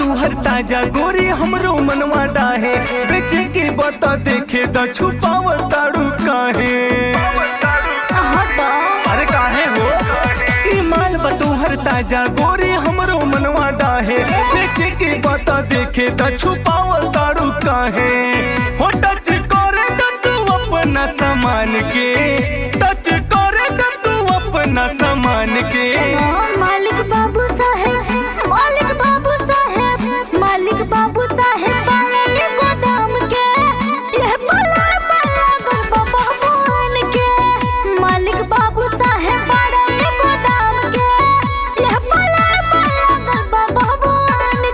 तुहर ताजा गोरी हमरो मनवा डाहे बेचे के बता देखे द छुपावल ताड़ू काहे हटा अरे काहे हो ई माल बतूहर ताजा गोरी हमरो मनवा डाहे बेचे के बता देखे द छुपावल ताड़ू काहे हो टच करे द तू अपना सामान के टच करे द तू अपना सामान के मालिक बाबू साहेब मालिक बाबू साहेब मालिक बाबू साहेब बारे गोदाम के यह पला पला गरबा भगवान के मालिक बाबू साहेब बारे गोदाम के यह पला पला गरबा भगवान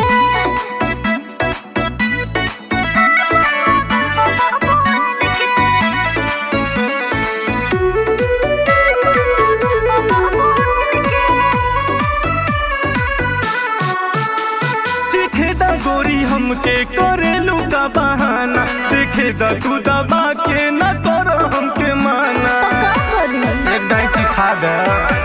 चिखे द गोरी हमके करेलू का बहाना देखे द तू दबा के न करो हमके माना तो का करी एक दाई चिखा दे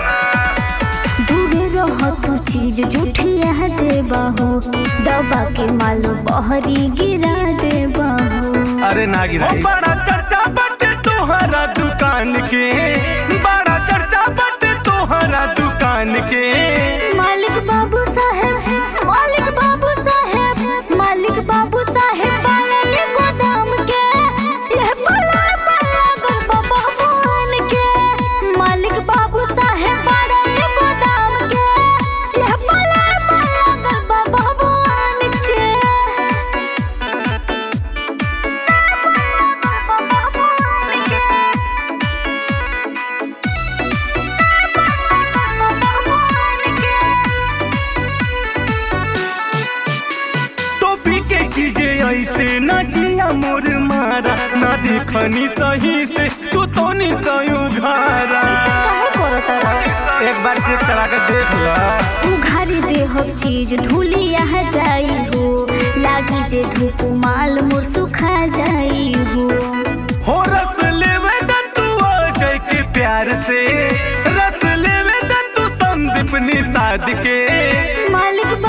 दूरे रह तू चीज जूठिया दे बाहो दबा के मालो बहरी गिरा दे बाहो अरे ना गिराई बड़ा चर्चा बटे तोहरा दुकान के बड़ा चर्चा बटे तोहरा दुकान के मालिक बाबू साहेब मालिक बाबू साहेब मालिक बाबू साहेब बारे गोदाम के यह पला पला गरबा भगवान के मालिक बाबू साहेब बारे गोदाम के यह पला पला गरबा भगवान के तो पी के चीजें ऐसे न जिया मोर मारा ना देखनी सही से तू तो नहीं सयू घारा काहे करत रहा एक बार चेक करा के देख ला उघारी देहक चीज धूली यहाँ जाई हो लागी जे धूप माल मोर सुखा जाई हो हो रस लेवे द तू अजय के प्यार से रस लेवे द तू संदीप निषाद के मालिक